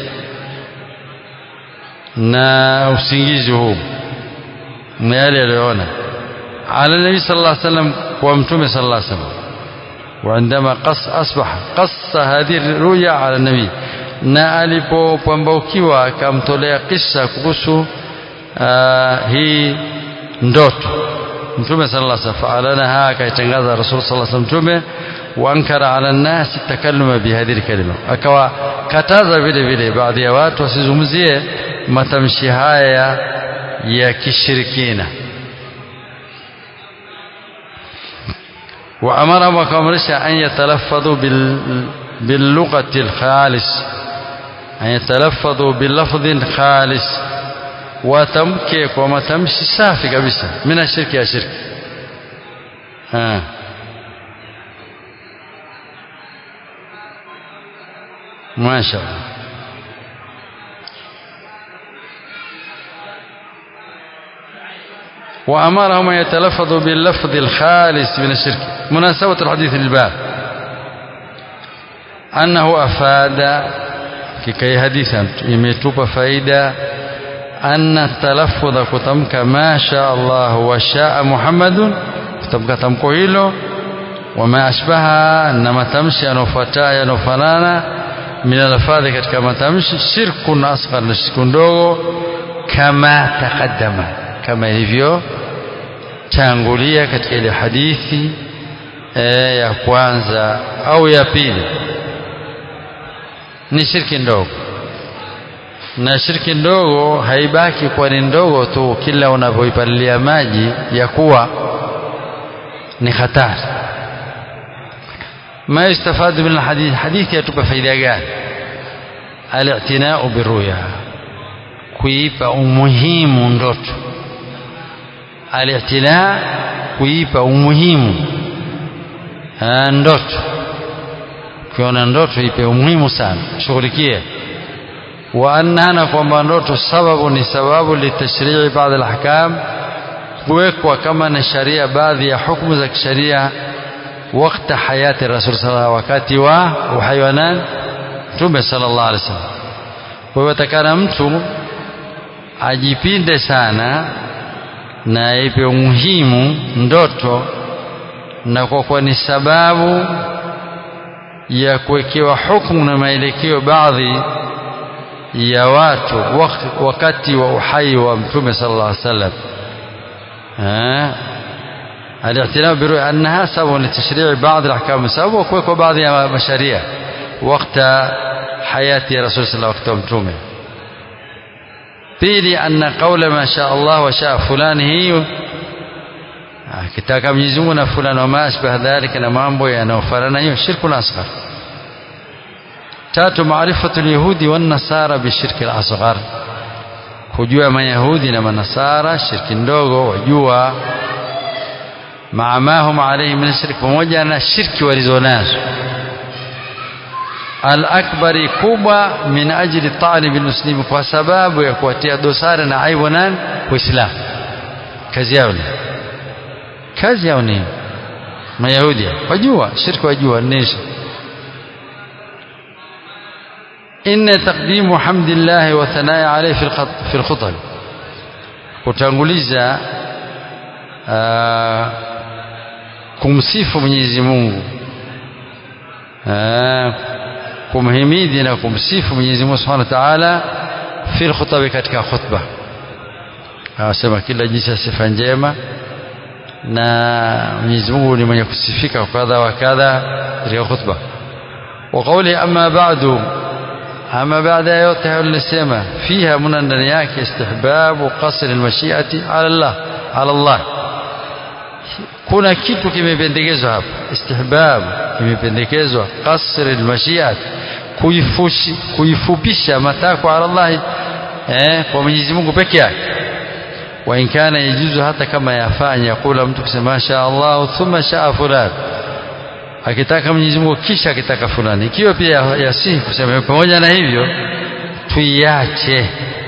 na usingizi huu na yale aliyoona ala nabi sallallahu alaihi wasallam kwa mtume sallallahu alaihi wasallam وعندما قص أصبح قص هذه الرؤيا على النبي na alipopambaukiwa akamtolea kisa kuhusu hii ndoto mtume sallallahu alaihi wasallam fa'alanaha akaitangaza rasul sallallahu alaihi wasallam mtume waankara ala nasi takalluma bihadhihi kalima akawa kataza vile vile baadhi ya watu wasizungumzie matamshi haya ya kishirikina وأمرهم وكامرشا أن يتلفظوا باللغة الخالص أن يتلفظوا بلفظ خالص watamke kwa matamshi safi kabisa mina shirki ya shirki ha. masha Allah وأمرهم أن يتلفظوا باللفظ الخالص من الشرك مناسبة الحديث للباب أنه أفاد كي حديثا يميتوب فايدة أن التلفظ كتمك ما شاء الله وشاء محمد كتمك تمكو هيلو وما أشبهها أنما تمشي أنفتا ينفنانا من الألفاظ كما تمشي شرك أصغر لشرك دوغو كما تقدم kama ilivyo tangulia katika ile hadithi e, ya kwanza au ya pili ni shirki ndogo na shirki ndogo haibaki kuwa ni ndogo tu kila unavyoipalilia maji ya kuwa ni hatari ما يستفاد من الحديث حديث يتوب فايدة gani الاعتناء بالرؤيا kuipa umuhimu ndoto alitina kuipa umuhimu ndoto ukiona ndoto ipe umuhimu sana shughulikie wa annana kwamba ndoto sababu ni sababu litashrii baadhi alahkam kuwekwa kama na sharia baadhi ya hukumu za kisheria wakati hayati rasul sallallahu wakati wa uhai wa nani mtume sallallahu alaihi wasallam kwa hiyo takana mtu ajipinde sana na ipe umuhimu ndoto na kwa kuwa ni sababu ya kuwekewa hukumu na maelekeo baadhi ya watu wakati wa uhai wa mtume sallallahu alaihi wasallam الاعتناء برؤية أنها سبب لتشريع بعض الأحكام سبب وكويكو بعض مشاريع وقت hayati ya rasul sallallahu wakati wa mtume pili anna qaula ma sha Allah wa sha fulani hiyo akitaka Mwenyezi Mungu na fulani wa maashbaha dhalika na mambo yanayofanana hiyo shirku asghar tatu maarifatu alyahudi wan nasara bishirki al-asghar kujua mayahudi na manasara shirki ndogo wajua maamahum alayhi min shirki pamoja na shirki walizonazo al-akbari kubwa min ajli talib al-muslim kwa sababu ya kuwatia dosari na aibu nani waislamu kazi yao ni kazi yao ni mayahudi wajua shirki wajua nisha إن تقديم حمد الله وثناء عليه في في الخطب kutanguliza uh, kumsifu Mwenyezi Mungu uh, kumhimidi na kumsifu Mwenyezi Mungu Subhanahu wa Ta'ala fi khutba katika khutba anasema kila jinsi ya sifa njema na Mwenyezi Mungu ni mwenye kusifika kadha wa kadha katika khutba wa qawli amma ba'du ama baada ya yote hayo nilisema fiha muna ndani yake istihbabu qasr almashiati ala Allah ala Allah kuna kitu kimependekezwa hapa istihbab kimependekezwa qasr almashiat kuifushi kuifupisha matakwa ala Allah eh kwa Mwenyezi Mungu peke yake wa in kana yajuzu hata kama yafanya yakula mtu kusema sha Allah thumma sha fulan akitaka Mwenyezi Mungu kisha akitaka fulani ikiwa pia yasihi kusema pamoja na hivyo tuiache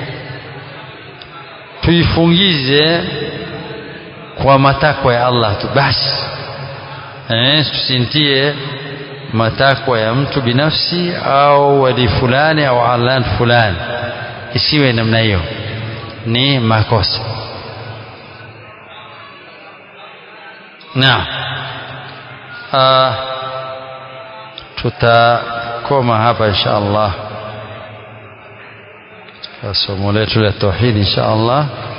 tuifungize kwa matakwa ya Allah tu basi eh tusintie matakwa ya mtu binafsi au wali fulani au alan fulani isiwe namna hiyo ni makosa naam Uh, tutakoma hapa insha Allah somo letu la tauhid insha Allah